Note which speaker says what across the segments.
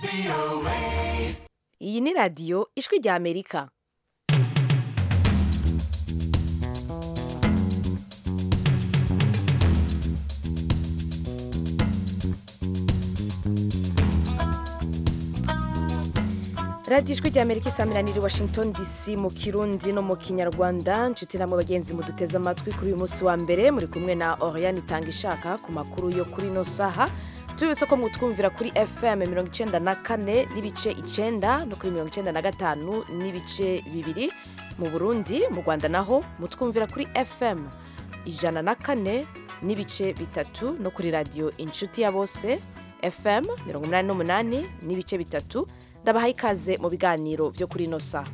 Speaker 1: iyi ni radiyo ijwi rya amerika radiyo ijwi rya amerika isamiraniye i washington dc mu kirundi no mu kinyarwanda nshuti namwe bagenzi muduteze amatwi kuri uyu munsi wa mbere muri kumwe na oriane itanga ishaka ku makuru yo kuri ino saha tubibutse ko mutwumvira kuri fm mirongo icyenda na kane n'ibice icyenda no kuri mirongo icyenda na gatanu n'ibice bibiri mu burundi mu rwanda naho mutwumvira kuri fm ijana na kane n'ibice bitatu no kuri radiyo inshuti ya bose fm mirongo inani n'umunani n'ibice bitatu ndabaha ikaze mu biganiro byo kuri ino saha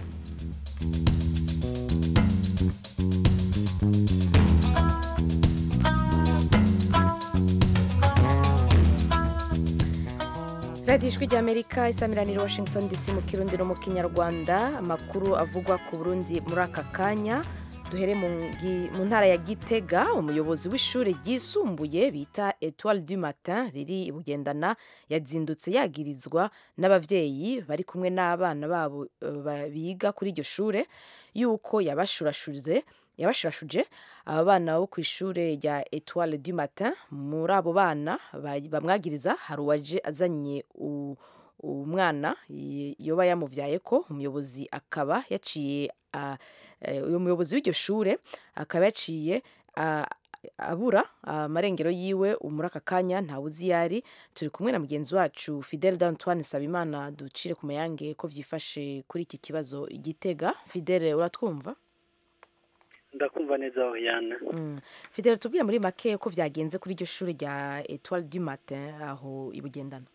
Speaker 1: radiyo ijwi rya amerika isamiranira washington dc mu kirundi no mu kinyarwanda amakuru avugwa ku burundi muri aka kanya duhere mu ngi- mu ntara ya gitega umuyobozi w'ishuri ryisumbuye bita etoile du matin riri i bugendana yazindutse yagirizwa n'abavyeyi bari kumwe n'abana babo eh, ba- biga kuri iryo shure yuko yabashurashuje yabashurashuje aba bana bo ku ishure rya etoile du matin muri abo bana ba- bamwagiriza hari uwaje azanye u- umwana y- yoba yamuvyaye ko umuyobozi akaba yaciye a- eh, uyu muyobozi w'iryo shure akaba yaciye a- abura amarengero yiwe muri aka kanya ntawe uzi iyo ari turi kumwe na mugenzi wacu fidele d'antoine sabimana ducire ku mayange ko vyifashe kuri iki kibazo igitega fidele uratwumva
Speaker 2: ndakumva neza Oriane
Speaker 1: Mm. fidele tubwire muri make ko vyagenze kuri iryo shure rya etoile du matin aho i bugendana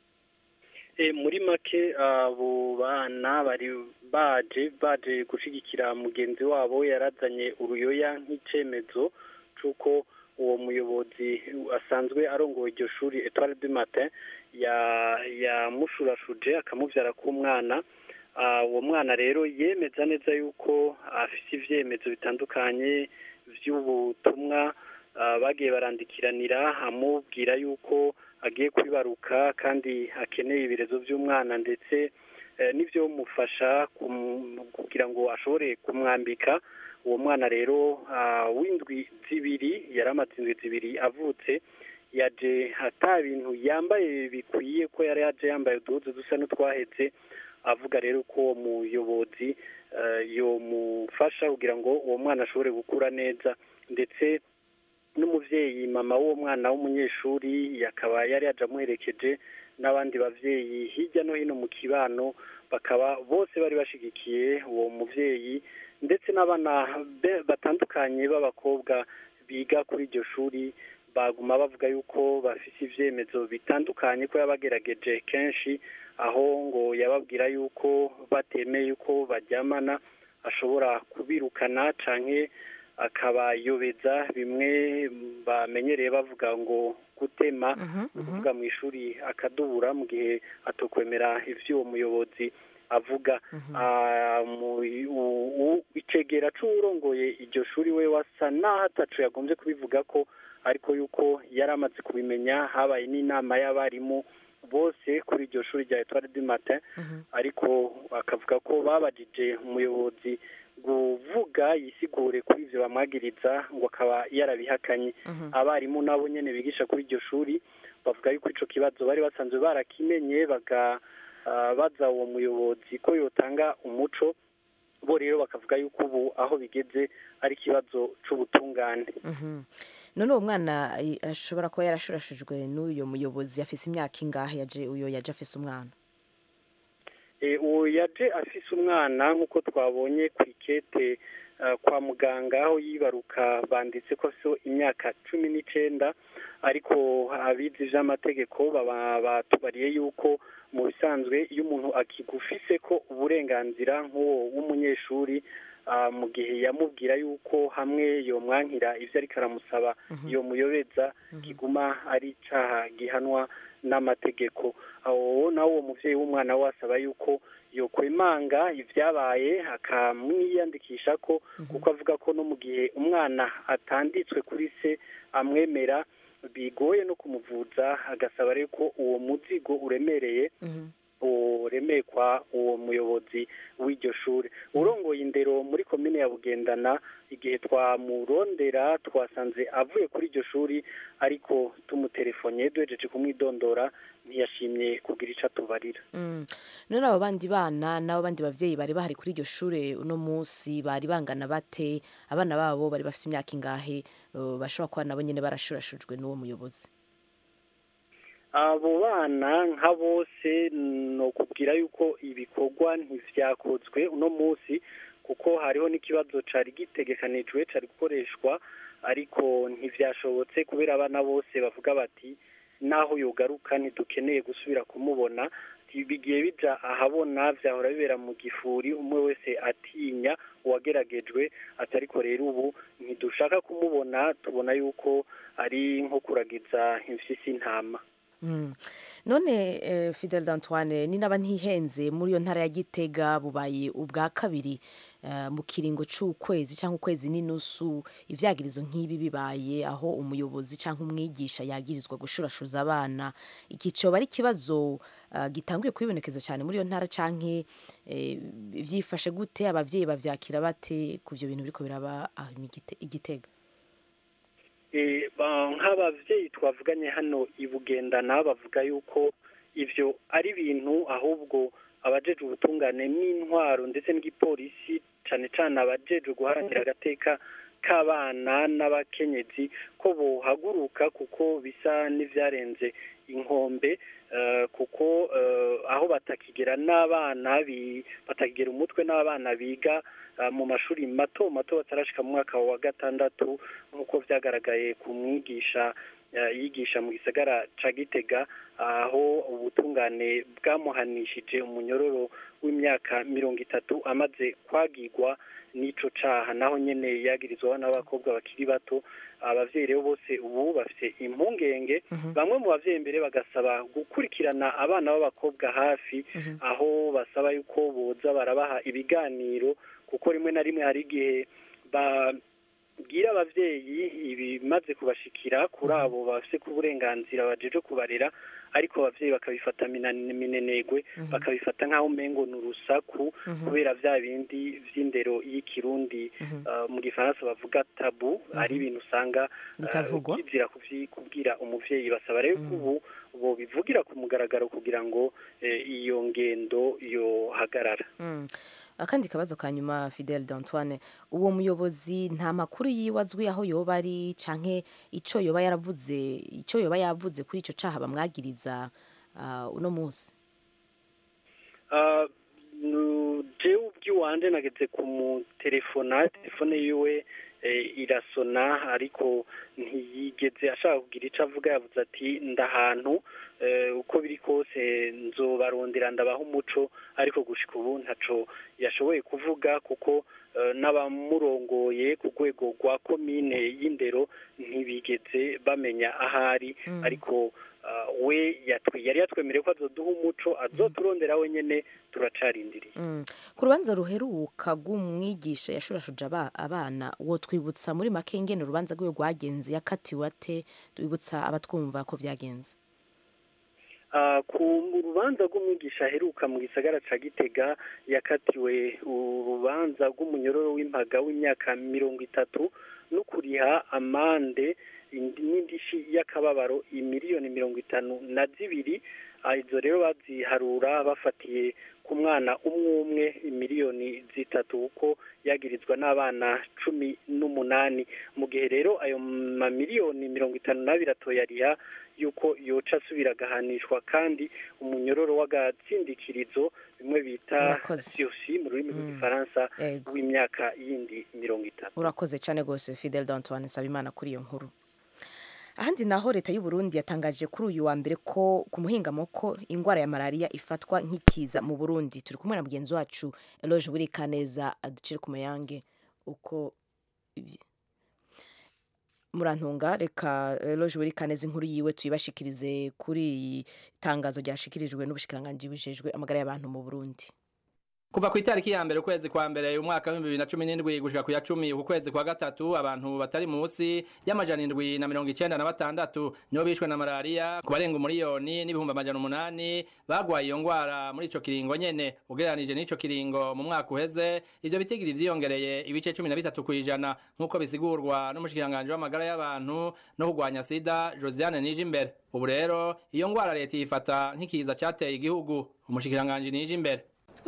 Speaker 2: e, muri make abo bana bari baje baje gushigikira mugenzi wabo yarazanye uruyoya nk'icemezo c'uko uwo muyobozi asanzwe arongoye iryo shuri Etoile du Matin ya yamushurashuje akamuvyara k'umwana Ah, uwo mwana rero yemeza neza yuko afise ivyemezo bitandukanye vy'ubutumwa ah, bagiye barandikiranira amubwira yuko agiye kwibaruka kandi akeneye ibirezo by'umwana ndetse eh, n'ivyo mufasha kugira ngo ashobore kumwambika uwo mwana rero ah, w'indwi zibiri yari amaze indwi zibiri avutse yaje ata bintu yambaye bikwiye ko yari yaje yambaye uduhuzu dusa n'utwahetse avuga rero ko uwo muyobozi eh, yomufasha kugira ngo uwo mwana ashobore gukura neza ndetse n'umuvyeyi mama w'uwo mwana w'umunyeshuri akaba yari yaje amuherekeje n'abandi bavyeyi hirya no hino mu kibano bakaba bose bari bashigikiye uwo muvyeyi ndetse n'abana be- batandukanye b'abakobwa biga kuri iryo shuri baguma bavuga yuko bafise ivyemezo bitandukanye ko yabagerageje kenshi aho ngo yababwira yuko batemeye yuko baryamana ashobora kubirukana canke akabayobeza bimwe bamenyereye bavuga ngo gutema
Speaker 1: Mhm,
Speaker 2: ni
Speaker 1: mhm.
Speaker 2: ukuvuga mu ishuri akadubura mu gihe atokwemera ivyo uwo muyobozi avuga Ah, mu- u- u- icegera c'uwurongoye iryo shuri we wasa naho ataco yagombye kubivuga ko ariko yuko yari amaze kubimenya habaye n'inama y'abarimu bose kuri iryo shuri rya Etoile du Matin ariko akavuga ko babajije umuyobozi kuvuga yisigure kuri ivyo bamwagiriza ngo akaba yarabihakanye abarimu nabo nyene bigisha kuri iryo shuri bavuga yuko ico kibazo bari basanzwe barakimenye baga ah, baza uwo muyobozi ko yotanga umuco bo rero bakavuga yuko ubu aho bigeze ari ikibazo c'ubutungane
Speaker 1: Mhm. none uwo mwana i- ashobora kuba yarashurashujwe n'uyo muyobozi afise imyaka ingahe yaje uyo yaje afise umwana
Speaker 2: Eh, uwo yaje afise umwana nk'uko twabonye ku ikete ah, kwa muganga aho yibaruka banditse ko so imyaka cumi n'icenda ariko abizi ivy'amategeko baba batubariye yuko mu bisanzwe iyo umuntu akigufise ko uburenganzira nk'uwo w'umunyeshuri ah, mu gihe yamubwira yuko hamwe yomwankira ivyo ariko aramusaba yomuyobeza kiguma ari icaha gihanwa n'amategeko aho nawe uwo muvyeyi w'umwana we asaba yuko yokwemanga ivyabaye akamwiyandikisha ko kuko avuga ko no mu gihe umwana atanditswe kuri se amwemera bigoye no kumuvuza agasaba rero ko uwo muzigo uremereye uremekwa uwo muyobozi w'iryo shuri urongoye indero muri komine ya bugendana igihe twamurondera twasanze avuye kuri iryo shuri ariko tumutelefone duhejeje kumwidondora ntiyashimye kugira icyo atubarira
Speaker 1: none abo bandi bana n'abo bandi babyeyi bari bahari kuri iryo shuri uno munsi bari bangana bate abana babo bari bafite imyaka ingahe bashobora kuba nabo nyine barashurashujwe n'uwo muyobozi
Speaker 2: abo bana nka bose ni ukubwira yuko ibikorwa ntivyakozwe uno munsi kuko hariho n'ikibazo cari gitegekanijwe cari gukoreshwa ariko ntivyashobotse kubera abana bose bavuga bati naho yogaruka ntidukeneye gusubira kumubona bigiye bija ahabona vyahora bibera mu gifuri umwe wese atinya uwageragejwe ati ariko rero ubu ntidushaka kumubona tubona yuko ari nko kuragiza imfyisi intama
Speaker 1: none fidel d'antoine ni naba ntihenze muri iyo ntara ya gitega bubaye ubwa kabiri mu kiringo cy'ukwezi cyangwa ukwezi n'inusu ibyagirizo nk'ibi bibaye aho umuyobozi cyangwa umwigisha yagirizwa gushurashuza abana iki cyoba ari ikibazo gitanguye kwibonekeza cyane muri iyo ntara cyangwa byifashe gute ababyeyi babyakira bate ku byo bintu biri biraba igitega
Speaker 2: nk'ababyeyi twavuganye hano i bugendana bavuga yuko ibyo ari ibintu ahubwo abajeje ubutungane n'intwaro ndetse n'igipolisi cyane cyane abajeje guharanira agateka k'abana n'abakenyezi ko bohaguruka kuko bisa n'ibyarenze inkombe kuko aho batakigera n'abana batakigera umutwe n'abana biga mu mashuri mato mato batarashika mu mwaka wa gatandatu nk'uko byagaragaye ku mwigisha yigisha mu gisagara ca gitega aho ubutungane bwamuhanishije umunyororo w'imyaka mirongo itatu amaze kwagirwa n'ico caha naho nyene yagirizwa n'abakobwa bakiri bato abavyeyi rero bose ubu bafite impungenge bamwe mu bavyeyi mbere bagasaba gukurikirana abana b'abakobwa hafi aho basaba yuko boza barabaha ibiganiro kuko rimwe na rimwe hari igihe babwira abavyeyi ibimaze kubashikira kuri abo bafite ku burenganzira bajeje kubarera ariko abavyeyi bakabifata minenegwe bakabifata nk'aho umengo ni urusaku kubera vya bindi vy'indero y'ikirundi mu gifaransa bavuga tabu ari ibintu usanga kizira kubwira umuvyeyi basaba rero ko ubu bo bivugira ku mugaragaro kugira ngo iyo ngendo yohagarara
Speaker 1: akandi kabazo ka nyuma fidel d'antoine uwo muyobozi nta makuru yiwe azwi aho yoba ari canke ico yoba yaravuze ico yoba yavuze kuri ico caha bamwagiriza uno munsi
Speaker 2: jewe ubwiwanje nageze kumutelefona telefone yiwe irasona ariko ntiyigeze ashaka kugira icyo avuga yavuze ati ndahantu uko biri kose nzobarondera ndabaha umuco ariko gushika ubu ntaco yashoboye kuvuga kuko n'abamurongoye ku rwego rwa komine y'indero ntibigeze bamenya ahari ariko we yari yatwemereye ko azoduha umuco azoturondera wenyine turacarindiriye
Speaker 1: ku rubanza ruheruka rw'umwigisha yashurashuje abana wo twibutsa muri make ingene urubanza rwe rwagenze yakatiwe ate twibutsa abatwumva ko byagenze
Speaker 2: ku rubanza rw'umwigisha aheruka mu gisagara cya gitega yakatiwe urubanza rw'umunyororo w'impaga w'imyaka mirongo itatu no kuriha amande n'indishi y'akababaro imiliyoni mirongo itanu na zibiri izo rero baziharura bafatiye ku mwana umwe umwe miliyoni zitatu kuko yagirizwa n'abana cumi n'umunani mu gihe rero ayo mamiliyoni mirongo itanu n'abiri atoyariha yuko yoca asubira agahanishwa kandi umunyororo w'agatsindikirizo bimwe bita siyosi mu rurimi rw'igifaransa w'imyaka yindi mirongo itatu
Speaker 1: urakoze cyane rwose fidel d'antoine nsabimana kuri iyo nkuru ahandi naho leta y'u Burundi yatangaje kuri uyu wa mbere ko ku muhingamo ko indwara ya malariya ifatwa nk'ikiza mu Burundi turi kumwe na mugenzi wacu Eloge Burikaneza aducire ku mayange uko murantunga reka Eloge Burikaneza inkuru yiwe tuyibashikirize kuri iyi tangazo ryashikirijwe n'ubushikiranganji bijejwe amagara y'abantu mu Burundi
Speaker 3: kuva ku itariki ya mbere ukwezi kwa mbere umwaka w'ibihumbi bibiri na cumi n'indwi gushika ku ya cumi uku kwezi kwa gatatu abantu batari munsi y'amajana indwi na mirongo icenda na batandatu nibo bishwe na malariya ku barenga umuriyoni n'ibihumbi amajana umunani bagwaye iyo ngwara muri ico kiringo nyene ugereranije n'ico kiringo mu mwaka uheze ivyo bitigiri vyiyongereye ibice cumi na bitatu kw'ijana nk'uko bisigurwa n'umushikiranganji w'amagara y'abantu no kurwanya sida josiane nije imbere ubu rero iyo ngwara leta yifata nk'ikiza cateye igihugu umushikiranganji nije imbere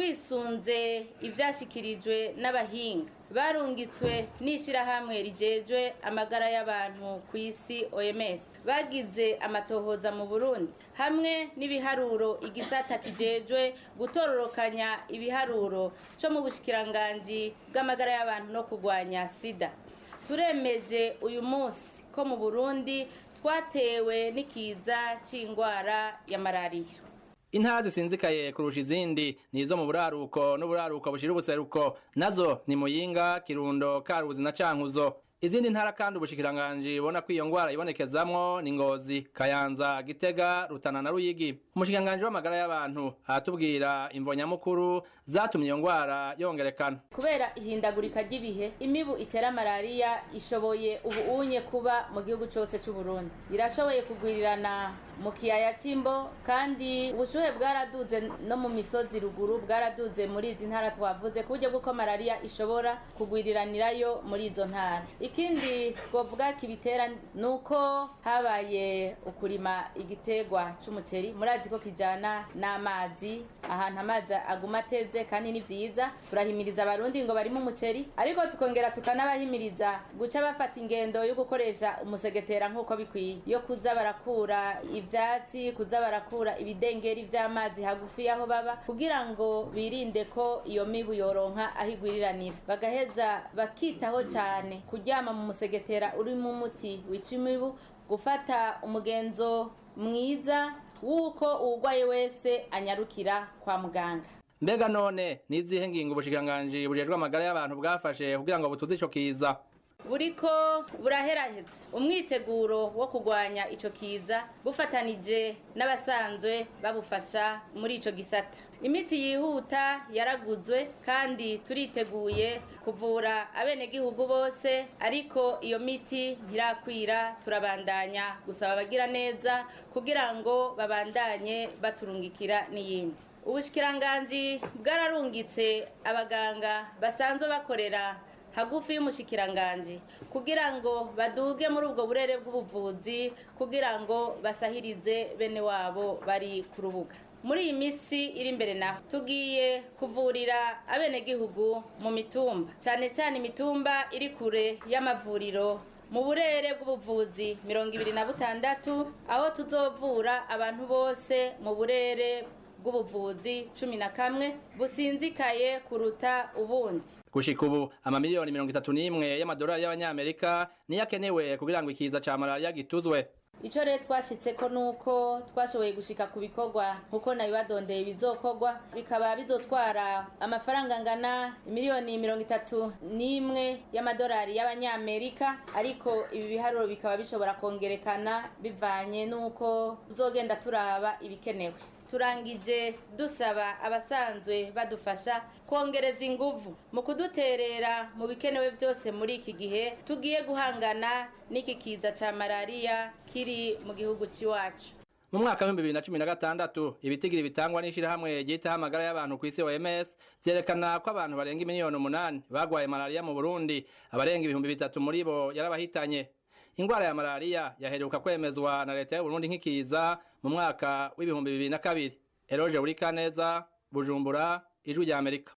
Speaker 4: twisunze ibyashyikirijwe n'abahinga barungitswe n'ishyirahamwe rigejwe amagara y'abantu ku isi oms bagize amatohoza mu burundi hamwe n'ibiharuro igisata kijejwe gutororokanya ibiharuro cyo mu bushikiranganji bw'amagara y'abantu no kurwanya sida turemeje uyu munsi ko mu burundi twatewe n'ikiza cy'indwara ya malariya
Speaker 3: intara zisinzikaye kurusha izindi ni izo mu buraruko n'uburaruko bushira ubuseruko nazo ni muyinga kirundo karuzi na cankuzo izindi ntara kandi ubushikiranganji bubona ko iyo ngwara ibonekezamwo ni ngozi kayanza gitega rutana na ruyigi umushikiranganji w'amagara y'abantu aratubwira imvo nyamukuru zatumye iyo ngwara yongerekana
Speaker 4: kubera ihindagurika ry'ibihe imibu itera malariya ishoboye ubu unye kuba mu gihugu cyose cy'u Burundi irashoboye kugwirirana mu kiyaya cy'imbo kandi ubushuhe bwaraduze no mu misozi ruguru bwaraduze muri izi ntara twavuze ku buryo bw'uko malariya ishobora kugwiriranirayo muri izo ntara ikindi twavuga kibitera ni uko habaye ukurima igiterwa cy'umuceri murazi ko kijyana n'amazi ahantu amazi aguma ateze kandi ni byiza turahimiriza abarundi ngo barimo umuceri ariko tukongera tukanabahimiriza guca bafata ingendo yo gukoresha umusegetera nk'uko bikwiye yo kuza barakura ivyatsi kuza barakura ibidengeri vy'amazi hagufi y'aho baba kugira ngo birinde ko iyo mibu yoronka aho igwiriranira bagaheza bakitaho cyane kuryama mu musegetera urimo umuti wica imibu gufata umugenzo mwiza w'uko uwugwaye wese anyarukira kwa muganga
Speaker 3: mbega none nizihe ngingo ubushikiranganji bujejwe amagara y'abantu bwafashe kugira ngo butuze ico kiza
Speaker 4: buriko buraheraheza umwiteguro wo kurwanya ico kiza bufatanije n'abasanzwe babufasha muri ico gisata imiti yihuta yaraguzwe kandi turiteguye kuvura abenegihugu bose ariko iyo miti ntirakwira turabandanya gusaba abagira neza kugira ngo babandanye baturungikira n'iyindi ubushikiranganji bwararungitse abaganga basanzwe bakorera hagufi y'umushikiranganji kugira ngo baduge muri ubwo burere bw'ubuvuzi kugira ngo basahirize bene wabo bari ku rubuga muri iyi minsi iri imbere naho tugiye kuvurira abenegihugu mu mitumba cyane cyane imitumba iri kure y'amavuriro mu burere bw'ubuvuzi mirongo ibiri na butandatu aho tuzovura abantu bose mu burere bw'ubuvuzi cumi na kamwe businzikaye kuruta ubundi
Speaker 3: gushika ubu amamiliyoni mirongo itatu n'imwe y'amadolari y'abanyamerika niyo akenewe kugira ngo ikiza ca malariya gituzwe
Speaker 4: icyo rero twashyitseko ni uko twashoboye gushika ku bikorwa nk'uko nabibadondeye bizokorwa bikaba bizotwara amafaranga angana miliyoni mirongo itatu n'imwe y'amadolari y'abanyamerika ariko ibi biharuro bikaba bishobora kongerekana bivanye n'uko tuzogenda turaba ibikenewe turangije dusaba abasanzwe badufasha kongereza inguvu mu kuduterera mu bikenewe byose muri iki gihe tugiye guhangana n'iki kiza cya malariya kiri mu gihugu cy'iwacu
Speaker 3: mu mwaka w'ibihumbi bibiri na cumi na gatandatu ibitigiri bitangwa n'ishyirahamwe ryitaho amagara y'abantu ku isi oms vyerekana ko abantu barenga miliyoni umunani bagwaye malariya mu burundi abarenga ibihumbi bitatu muri bo yarabahitanye ingwara ya malariya yaheruka kwemezwa na leta y'uburundi nk'ikiza mu mwaka w'ibihumbi bibiri na kabiri eroje urikaneza bujumbura ijwi rya amerika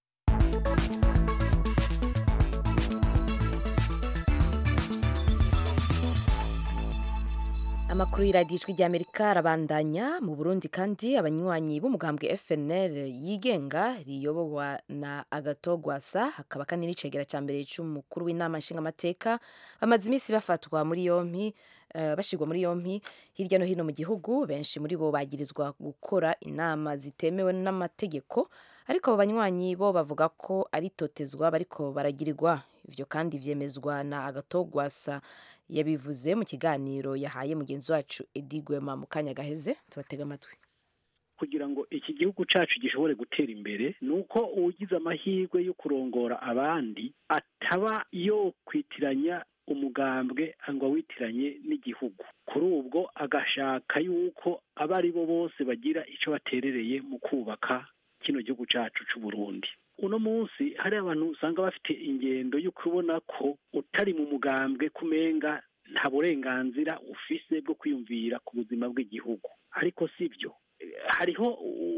Speaker 1: amakuru y'iradiyo ijwi ry'amerika arabandanya mu burundi kandi abanywanyi b'umugambwe fnl yigenga riyobowa na agatogwasa hakaba kandi n'icegera cya mbere cy'umukuru w'inama nshingamateka bamaze iminsi bafatwa muri yompi uh, bashyirwa muri yompi hirya no hino mu gihugu benshi muri bo bagirizwa gukora inama zitemewe n'amategeko ariko abo banywanyi bo bavuga ko ari totezwa bariko baragirirwa ivyo kandi vyemezwa na agatogwasa yabivuze mu kiganiro yahaye mugenzi wacu Edi Gwema mu kanya gaheze tubatega amatwi
Speaker 5: kugira ngo iki gihugu cyacu gishobore gutera imbere ni uko ugize amahirwe yo kurongora abandi ataba yo kwitiranya umugambwe ngo awitiranye n'igihugu kuri ubwo agashaka yuko abo ari bo bose bagira icyo baterereye mu kubaka kino gihugu cyacu cy'u Burundi uno munsi hari abantu usanga bafite ingendo yo kubona ko utari mu mugambwe kumenga nta burenganzira ufise bwo kwiyumvira ku buzima bw'igihugu ariko si byo hariho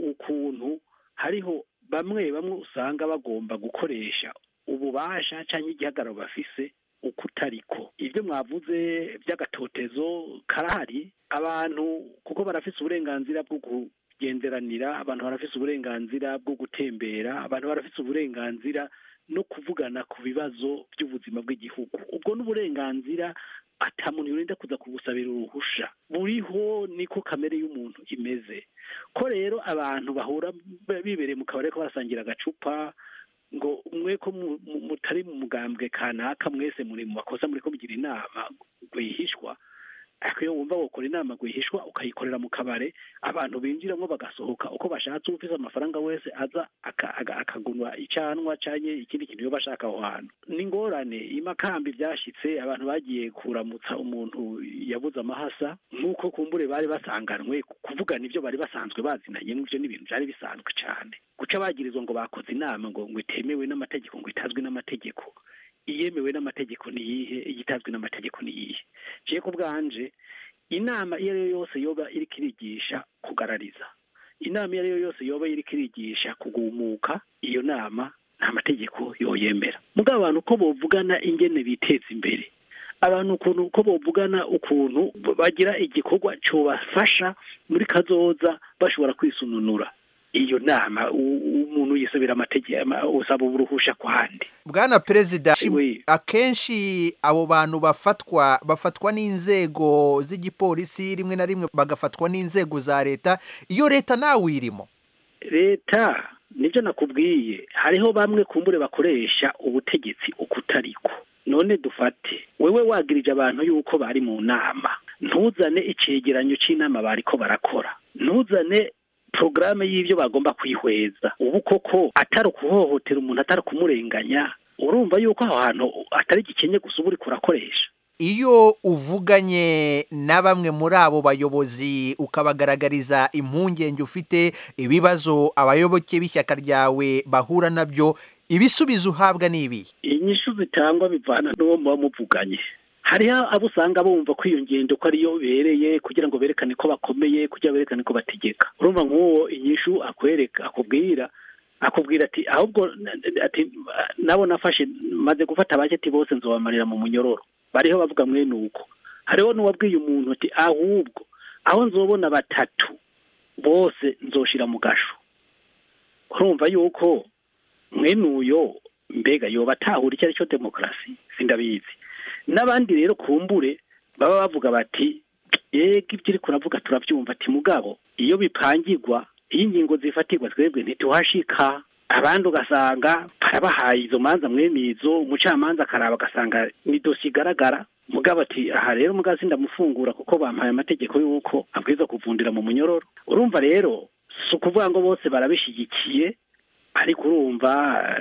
Speaker 5: ukuntu hariho bamwe bamwe usanga bagomba gukoresha ububasha cyangwa igihagararo bafise uko utariko ibyo mwavuze by'agatotezo karahari abantu kuko barafise uburenganzira bwo kugenderanira abantu barafise uburenganzira bwo gutembera abantu barafise uburenganzira no kuvugana ku bibazo by'ubuzima bw'igihugu ubwo n'uburenganzira ata muntu yorinda kuza kugusabira uruhusha buriho niko kamere y'umuntu imeze ko rero abantu bahura bibereye mu kabari ko barasangira agacupa ngo mwe ko mutari mu mugambwe kanaka mwese muri mu makosa muri ko mugira inama rwihishwa ariko iyo wumva gukora inama rwihishwa ukayikorera mu kabare abantu binjiramo bagasohoka uko bashatse ufite amafaranga wese aza akagunwa icanwa cyangwa ikindi kintu iyo bashaka aho hantu ni ingorane imakambi byashyitse abantu bagiye kuramutsa umuntu yabuze amahasa nk'uko kumbure bari basanganwe kuvugana ibyo bari basanzwe bazinanye ibyo ni ibintu byari bisanzwe cyane guca bagirizwa ngo bakoze inama ngo ngo itemewe n'amategeko ngo itazwi n'amategeko iyemewe n'amategeko ni iyihe igitazwi n'amategeko ni iyihe ngiye ku bwanje inama iyo ari yo yose yoba iri kirigisha kugarariza inama iyo ari yo yose yoba iri kirigisha kugumuka iyo nama nta mategeko yoyemera mugabo abantu ko bovugana ingene biteza imbere abantu ukuntu uko bovugana ukuntu bagira igikorwa cyobafasha muri kazoza bashobora kwisununura iyo nama umuntu yisabira amategeko usaba uruhusha kwandi
Speaker 6: bwana perezida akenshi abo bantu bafatwa bafatwa n'inzego z'igipolisi rimwe na rimwe bagafatwa n'inzego za leta iyo leta nawe uyirimo
Speaker 5: leta nibyo nakubwiye hariho bamwe kumbure bakoresha ubutegetsi uko utariko none dufate wewe wagirije abantu yuko bari mu nama ntuzane icyegeranyo cy'inama bariko barakora ntuzane porogaramu y'ibyo bagomba kwihweza ubu koko atari ukuhohotera umuntu atari kumurenganya urumva yuko aho hantu atari gikenye gusa uba uri kurakoresha
Speaker 6: iyo uvuganye na bamwe muri abo bayobozi ukabagaragariza impungenge ufite ibibazo abayoboke b'ishyaka ryawe bahura nabyo ibisubizo uhabwa ni ibi
Speaker 5: inyishu zitangwa bivana n'uwo muba muvuganye hariho abo usanga bumva ko iyo ngendo ko ariyo bereye kugira ngo berekane ko bakomeye kugira berekane ko bategeka urumva nk'uwo inyishu akwereka akubwira akubwira ati ahubwo ati nabo nafashe maze gufata abaketi bose nzobamarira mu munyororo bariho bavuga mwene uko hariho n'uwabwiye umuntu ati ahubwo aho nzobona batatu bose nzoshira mu gasho urumva yuko mwene uyo mbega yoba atahura icyo ari cyo demokarasi sindabizi n'abandi rero kumbure baba bavuga bati yego ibyo uri kuravuga turabyumva ati mugabo iyo bipangirwa iyo ingingo zifatirwa twebwe ntituhashika abandi ugasanga barabahaye izo manza mwene izo umucamanza akaraba agasanga ni dosiye igaragara mugabo ati aha rero mugazi ndamufungura kuko bampaye amategeko y'uko abwiza kuvundira mu munyororo urumva rero si ukuvuga ngo bose barabishyigikiye ariko urumva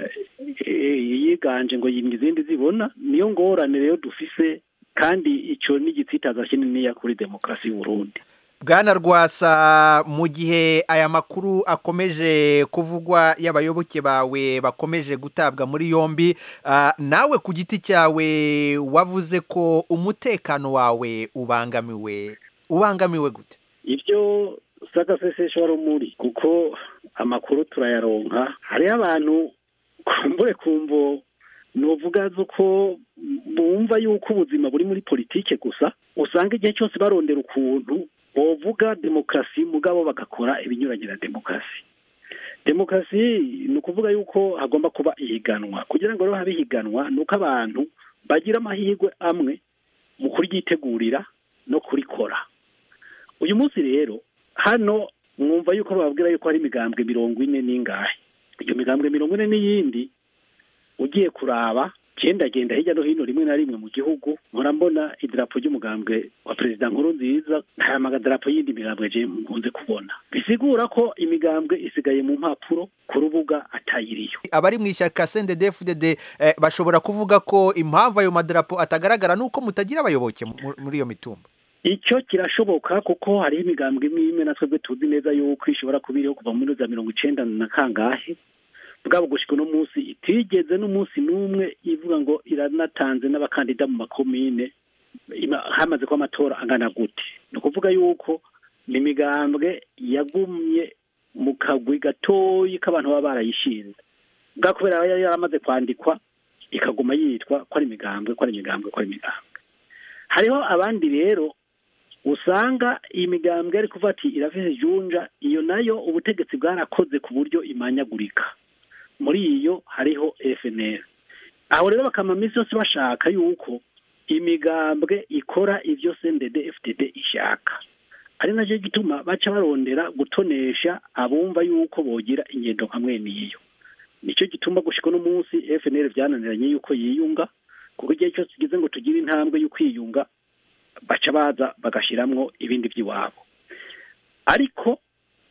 Speaker 5: yiganje ngo yimye izindi zibona niyo ngorane rero dufise kandi icyo ni igitsitaza kininiya kuri demokarasi y'uburundi
Speaker 6: bwana rwasa mu gihe aya makuru akomeje kuvugwa y'abayoboke bawe bakomeje gutabwa muri yombi nawe ku giti cyawe wavuze ko umutekano wawe ubangamiwe ubangamiwe gute
Speaker 5: ibyo sagasesesho rumuri kuko amakuru turayaronka hariho abantu kumbure kumvo nuvuga ko bumva yuko ubuzima buri muri politike gusa usanga igihe cyose barondera ukuntu bovuga demokarasi mugabo bagakora ibinyuranye na demokarasi demokarasi ni ukuvuga yuko hagomba kuba ihiganwa kugira ngo rero habe ihiganwa ni uko abantu bagira amahirwe amwe mu kuryitegurira no kurikora uyu munsi rero hano mwumva yuko bababwira yuko hari imigambwe mirongo ine n'ingahe iyo migambwe mirongo ine n'iyindi ugiye kuraba genda genda hirya no hino rimwe na rimwe mu gihugu nkora mbona idarapo ry'umugambwe wa perezida nkuru nziza nta magadarapo y'indi migambwe je nkunze kubona bisigura ko imigambwe isigaye mu mpapuro ku rubuga atayiriyo
Speaker 6: abari mu ishyaka CNDD-FDD eh, bashobora kuvuga ko impamvu ayo madarapo atagaragara nuko mutagira abayoboke mu- muri iyo mitumba
Speaker 5: icyo kirashoboka kuko hariho imigambwe imwe imwe na twebwe tuzi neza yuko ishobora kuba iriho kuva muri za mirongo icenda na kangahe bwabo gushika uno munsi itigeze n'umunsi n'umwe ivuga ngo iranatanze n'abakandida mu makomine ima- hamaze ko amatora angana gute ni ukuvuga yuko ni imigambwe yagumye mu kagwi gatoyi k'abantu baba barayishinze bwa kubera yari yaramaze kwandikwa ikaguma yitwa ko ari imigambwe ko ari imigambwe ko ari imigambwe hariho abandi rero usanga iyi migambwe ari kuvuga ati irafise junja iyo nayo ubutegetsi bwarakoze ku buryo imanyagurika muri iyo hariho FNL aho rero bakama minsi yose bashaka yuko imigambwe ikora ivyo CNDD FDD ishaka ari nacyo gituma baca barondera gutonesha abumva yuko bogira ingendo nka mwene iyo nicyo gituma gushika uno munsi FNL vyananiranye yuko yiyunga kuko igihe cyose tugeze ngo tugire intambwe yo kwiyunga baca baza bagashiramwo ibindi by'iwabo ariko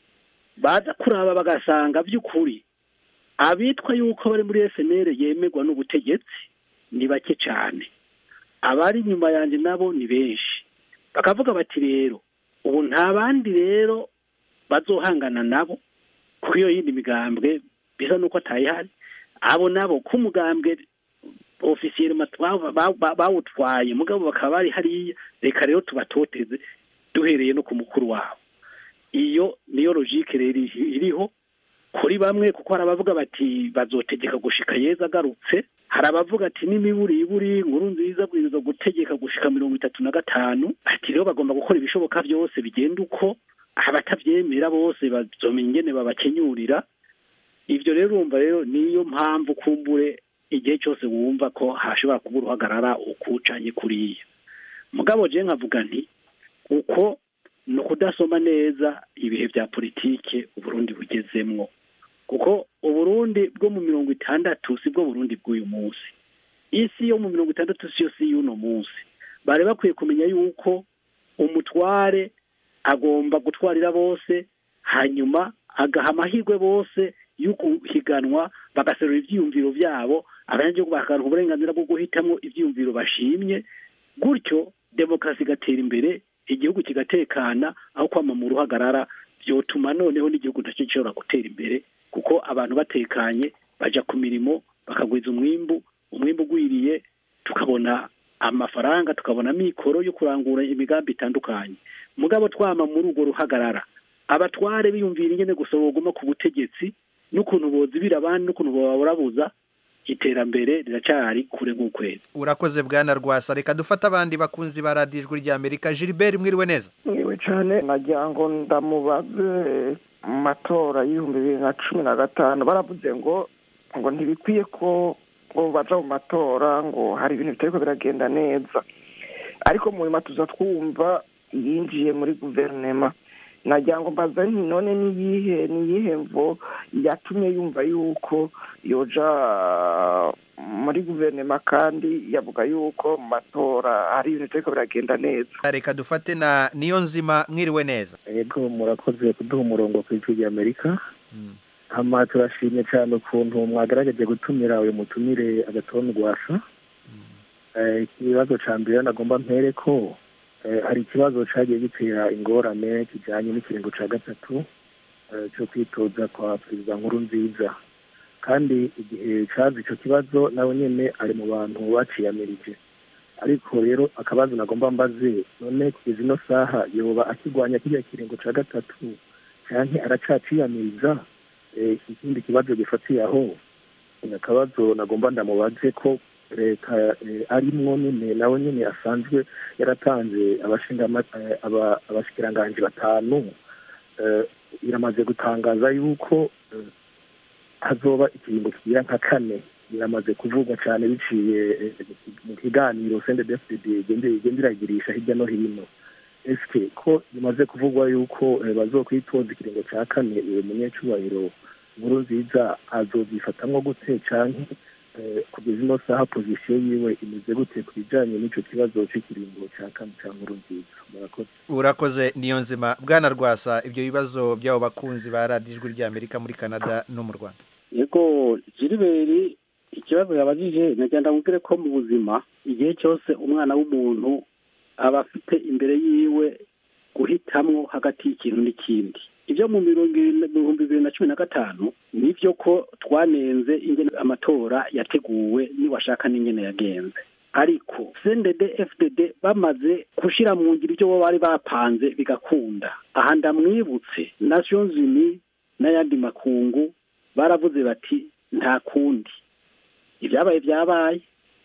Speaker 5: baza kuraba bagasanga by'ukuri abitwa yuko bari muri FNL yemerwa n'ubutegetsi ni bake cyane abari inyuma yanjye nabo ni benshi bakavuga bati rero ubu nta bandi rero bazohangana nabo kuko iyo yindi migambwe bisa n'uko atayihari abo nabo k'umugambwe ofisiyeri bawutwaye mugabo bakaba bari hariya reka rero tubatoteze duhereye no ku mukuru wabo iyo niyo logike rero iriho kuri bamwe kuko hari abavuga bati bazotegeka gushika yeza agarutse hari abavuga ati n'imiburi iburi nkuru nziza bwiriza gutegeka gushika mirongo itatu na gatanu ati rero bagomba gukora ibishoboka byose bigenda uko abatavyemera bose bazomenya ingene babakenyurira ivyo rero urumva rero niyo mpamvu kumbure igihe cyose wumva ko hashobora kuba uruhagarara ukucanye kuriya mugabo je nkavuga nti uko ni ukudasoma neza ibihe bya politike uburundi bugezemwo kuko uburundi bwo mu mirongo itandatu si bwo burundi bw'uyu munsi isi yo mu mirongo itandatu si yo si y'uno munsi bari bakwiye kumenya yuko umutware agomba gutwarira bose hanyuma agaha amahirwe bose yo guhiganwa bagaserura ibyiyumviro byabo abanyagihugu bakaronka uburenganzira bwo guhitamo ibyiyumviro bashimye gutyo demokarasi igatera imbere igihugu kigatekana aho kwama mu ruhagarara byotuma noneho n'igihugu nacyo gishobora gutera imbere kuko abantu batekanye baja ku mirimo bakagwiza umwimbu umwimbu ugwiriye tukabona amafaranga tukabona mikoro yo kurangura imigambi itandukanye mugabo twama muri urwo ruhagarara abatware biyumvira ingene gusoroguma ku butegetsi n'ukuntu bozibira abandi n'ukuntu baburabuza iterambere riracari kure nk'ukwezi
Speaker 6: urakoze bwana rwasa reka dufate abandi bakunzi ba radiyo ijwi rya amerika gilbert mwiriwe neza
Speaker 7: mwiwe cyane nagira ngo ndamubaze mu matora y'ibihumbi bibiri na cumi na gatanu baravuze ngo ngo ntibikwiye ko ngo baja mu matora ngo hari ibintu bitariko biragenda neza ariko mu nyuma tuza twumva yinjiye muri guverinema nagira ngo mbaza nti none niyihe niyihe mvo yatumye yumva yuko yoja muri guverinoma kandi yavuga yuko mu matora hari ibintu bitariko biragenda neza
Speaker 6: reka dufate na niyo nzima mwiriwe neza
Speaker 8: yego murakoze kuduha umurongo ku ijwi rya amerika hama turashimye cyane ukuntu mwagerageje gutumira uyu mutumire agatonda rwasa ikibazo cya mbere nagomba mpere ko hari ikibazo cyagiye gitera ingorane kijyanye n'ikiringo cya gatatu cyo kwitoza kwa perezida nkuru nziza kandi igihe cyaza icyo kibazo nawe nyine ari mu bantu baciyamirije ariko rero akabazo nagomba mbaze none kugeza ino saha yoba akirwanya kiriya kiringo cya gatatu cyangwa aracaciyamiriza ikindi kibazo gifatiye aho akabazo nagomba ndamubaze ko leta arimwo nyine nawe nyine asanzwe yaratanze abashikiranganji batanu iramaze gutangaza yuko hazoba ikiringo kigira nka kane biramaze kuvugwa cyane biciye mu kiganiro sendedefd igenda iragirisha hirya no hino esike ko bimaze kuvugwa yuko bazokwitoza ikiringo cya kane uwo munyecubahiro nkuru nziza azobyifatamwo gute canke eh, kugeza ino saha pozisiyo yiwe imeze gute ku bijanye n'ico kibazo c'ikiringo ca kane ca nkuru nziza murakoze
Speaker 6: urakoze niyo nzima bwana rwasa ibyo bibazo by'abo bakunzi ba radiyo ijwi ry'amerika muri canada no mu rwanda
Speaker 5: yego jiriberi ikibazo yabajije nagenda mubwire ko mu buzima igihe cyose umwana w'umuntu aba afite imbere yiwe guhitamwo hagati y'ikintu n'ikindi ibyo mu mirongo ibiri- mu bihumbi bibiri na cumi na gatanu nibyo ko twanenze ingene amatora yateguwe niwashaka n'ingene yagenze ariko cndd fdd bamaze gushyira mu ngiro ibyo bo bari bapanze bigakunda aha ndamwibutse nations unies n'ayandi makungu baravuze bati nta kundi ibyabaye byabaye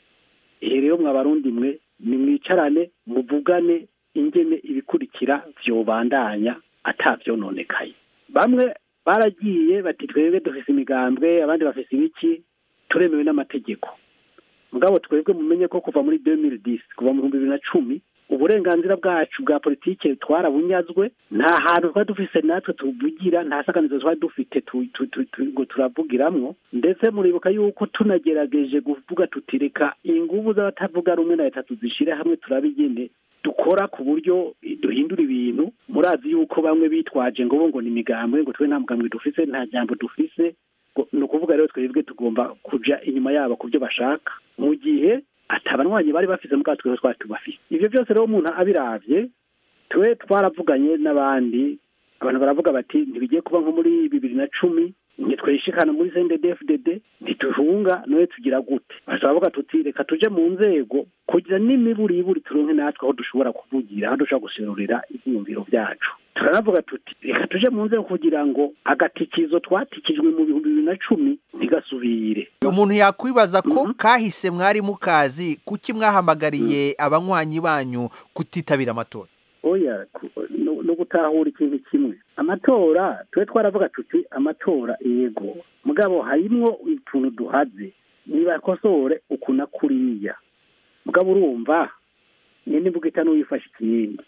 Speaker 5: ihe rero mwa barundi mwe nimwicarane muvugane ingene ibikurikira vyobandanya atavyononekaye bamwe baragiye bati twebwe dufise imigambwe abandi bafise ibiki turemewe n'amategeko mugabo twebwe mumenye ko kuva muri 2010 kuva mu bihumbi bibiri na cumi uburenganzira bwacu bwa politike twarabunyazwe nta hantu twari dufise natwe tuvugira nta saganizo twari dufite tu- tu- tu- tu- ngo turavugiramwo ndetse muribuka yuko tunagerageje kuvuga tuti reka inguvu z'abatavuga rumwe na leta tuzishire hamwe turabe ingene dukora ku buryo duhindura ibintu murazi yuko bamwe bitwaje ngo bo ngo ni imigambwe ngo twe nta mugambwe dufise nta jambo dufise ngo- ni ukuvuga rero twebwe tugomba kuja inyuma yabo ku byo bashaka mu gihe atabanywanyi bari bafise mu bwato twari tubafise ivyo byose rero umuntu abiravye twe twaravuganye n'abandi abantu baravuga bati ntibigiye kuba nko muri bibiri na cumi ntitwishikana muri CNDD-FDD ntituhunga noye tugira gute baravuga tuti reka tuje mu nzego kugira n'imiburiburi turonke natwe aho dushobora kuvugira aho dushobora guserurira ivyiyumviro vyacu turanavuga tuti reka tuje mu nzego kugira ngo agatikizo twatikijwe mu bihumbi bibiri na cumi ntigasubire
Speaker 6: umuntu yakwibaza ko kahise mwari mukazi kuki mwahamagariye abanywanyi banyu kutitabira amatora
Speaker 5: oya ku- no no gutahura ikintu kimwe amatora twe twaravuga tuti amatora yego mugabo harimwo utuntu duhaze nibakosore uku na kuriya mugabo urumva nyine imvuga ita n'uwifashe ikindi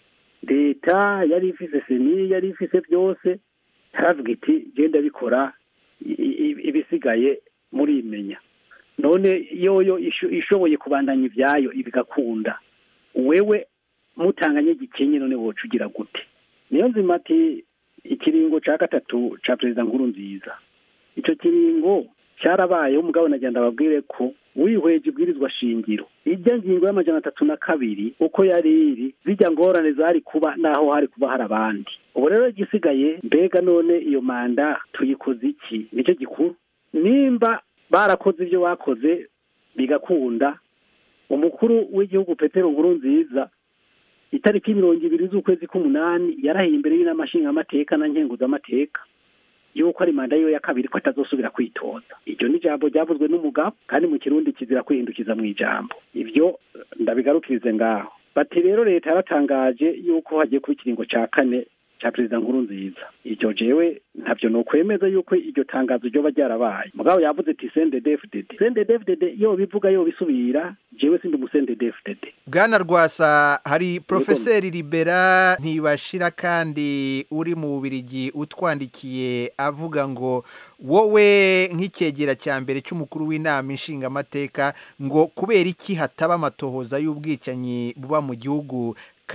Speaker 5: leta yari ifise seni yari ifise byose yaravuga iti genda bikora i- i- ibisigaye murimenya none yoyo isho- ishoboye kubandanya ibyayo ibigakunda wewe mutanganye gikenye none woca ugira gute niyo nzima ati ikiringo ca gatatu ca perezida nkuru nziza ico kiringo cyarabayeho umugabo nagenda ababwire ko wihweje ibwirizwa shingiro ijya ngingo y'amajana atatu na kabiri uko yari iri zijya ngorane zari kuba naho hari kuba hari abandi ubu rero igisigaye mbega none iyo manda tuyikoze iki nicyo gikuru nimba barakoze ibyo bakoze bigakunda umukuru w'igihugu petero nkuru nziza itariki mirongo ibiri z'ukwezi k'umunani yarahiye imbere y'inama nshingamateka na nkenguzamateka yuko ari manda yiwe ya kabiri ko atazosubira kwitoza iryo ni ijambo ryavuzwe n'umugabo kandi mu kirundi kizira kwihindukiza mu ijambo ibyo eh, ndabigarukirize ngaho bati rero leta yaratangaje yuko hagiye kuba ikiringo cya kane cya perezida nkuru nziza iryo jewe ntabyo nokwemeza yuko iryo tangazo ryoba ryarabaye mugabo yavuze ati sendedefudede sendedefudede yo bivuga yo bisubira jewe sindi umusendedefudede
Speaker 6: bwana rwasa hari porofeseri libera ntibashira kandi uri mu bubirigi utwandikiye avuga ngo wowe nk'icyegera cya mbere cy'umukuru w'inama inshingamateka ngo kubera iki hataba amatohoza y'ubwicanyi buba mu gihugu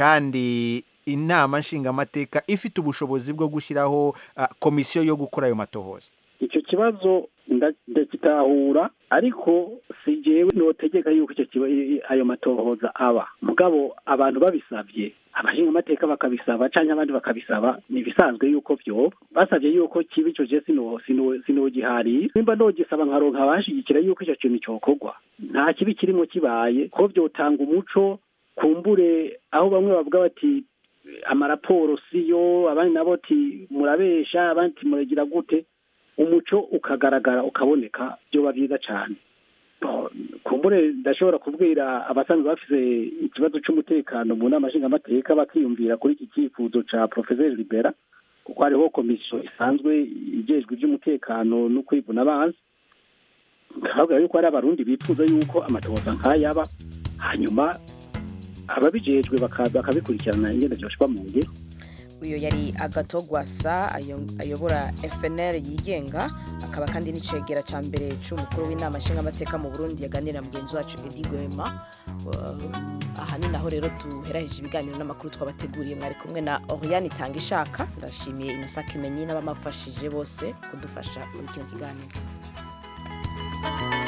Speaker 6: kandi inama nshingamateka ifite ubushobozi bwo gushyiraho ah, komisiyo yo gukora ayo matohoza
Speaker 5: icyo kibazo nda- ndakitahura ariko si jewe notegeka yuko icyo kiba i- i- ayo matohoza aba mugabo abantu babisabye abashinga amateka bakabisaba canke abandi bakabisaba ni ibisanzwe yuko vyoba basavye yuko kiba ico je sino sino sinogiharira nimba nogisaba nkaronka abashigikira yuko ico kintu cokorwa nta kibi kirimo kibaye ko vyotanga umuco kumbure aho bamwe bavuga bati amaraporo siyo abandi nabo ati murabesha abandi ati muragira gute umuco ukagaragara ukaboneka byoba byiza cyane Bo, kumbure ndashobora kubwira abasanzwe bafise ikibazo c'umutekano mu nama nshingamateka bakiyumvira kuri iki cyifuzo ca professeur libera kuko hariho komisiyo isanzwe ijejwe iby'umutekano no kwivuna abanzi ndavuga yuko hari abarundi bifuza yuko amatohoza nk'ayaba hanyuma ababijejwe baka- bakabikurikirana ingene vyoshwa mu ngiro
Speaker 1: uyu yari agatogwasa ayobora fnl yigenga akaba kandi n'icegera cya mbere cy'umukuru w'inama nshingamateka mu burundi yaganira na mugenzi wacu edi gwema aha ni naho rero duheraheje ibiganiro n'amakuru twabateguriye mwari kumwe na oriane itanga ishaka ndashimiye inosa kimenyi n'abamafashije bose kudufasha muri kino kiganiro